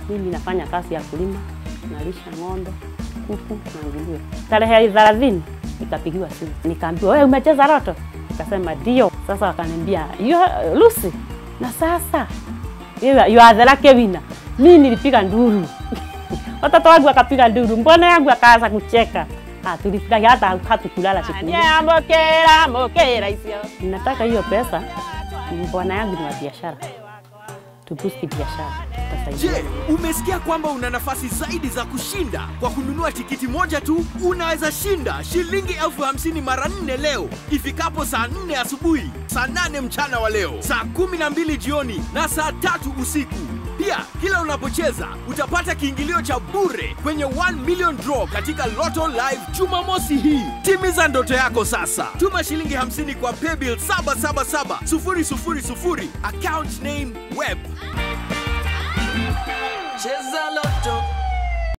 Mimi nafanya kazi ya kulima, nalisha ng'ombe, kuku na nguruwe. Tarehe thelathini nikapigiwa simu, nikaambiwa wewe umecheza loto? Nikasema ndio. Sasa wakaniambia you are Lucy, na sasa you are you are the lucky winner. Mimi nilipiga nduru watoto wangu wakapiga nduru, mbona yangu akaanza kucheka. Ah, tulifurahi hata hatukulala siku hiyo. Mokera, mokera icio. Ninataka hiyo pesa, bwana yangu ni wa biashara, tubusti biashara, tutasaidia. Je, umesikia kwamba una nafasi zaidi za kushinda? Kwa kununua tikiti moja tu unaweza shinda shilingi elfu hamsini mara nne leo ifikapo saa nne asubuhi, saa nane mchana wa leo, saa kumi na mbili jioni na saa tatu usiku. Pia kila unapocheza utapata kiingilio cha bure kwenye 1 million draw katika Lotto Live Jumamosi hii. Timiza ndoto yako sasa. Tuma shilingi 50 kwa paybill 777 000 account name web. Cheza